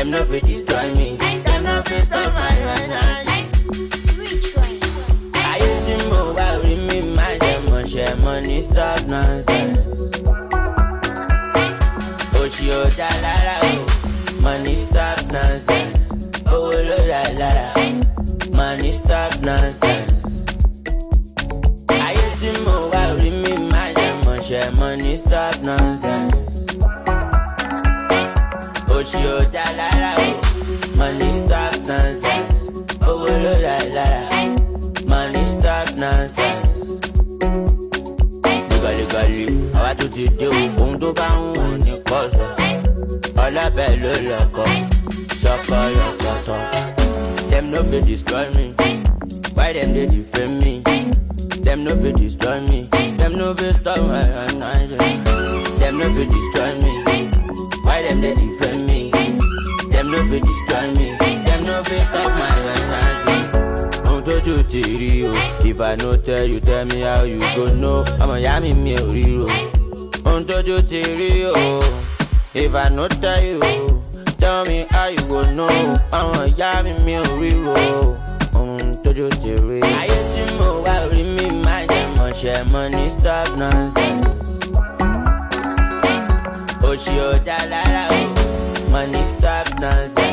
Them no fit destroy me. Them no fit stop my energy. Ayé tí mo wá rí mi máa jẹ mọ̀ṣẹ́ money stop nonsense. Òṣì ò dá lára o, money stop nonsense. Owó ló dá lára, money stop nonsense. Ayé tí mo wá rí mi máa jẹ mọ̀ṣẹ́ money stop nonsense. Òṣì ò dá lára o, money stop nonsense. Owó ló dá lára, money stop nonsense. Gàlígàlí, àwa tún ti dé o, ohun tó bá ń wù ní kọ́sọ̀. Ọlábẹ̀ ló lọ́kọ̀, sọ́kọ̀ yọ̀kọ̀tọ̀. Dem no fit destroy me, why dem dey defame me? Dem no fit destroy me, dem no fit stop my energy. Dem no fit destroy me, why dem dey defame me? Dem no fit destroy me, dem no fit stop my energy. Ohun tójú ti rí o, if I no tell you tell me how you go know. Ọmọ ìyá mi mi ò rí o. Ohun tójú ti rí o, if I no tell you tell me how you go know. Ọmọ ìyá mi mi ò rí o. Ohun tójú ti rí. Ayé tí mo wá rí mi máa jẹ mọ̀ṣẹ́ money stop nonsense. Òṣì ò dá lára o, money stop nonsense.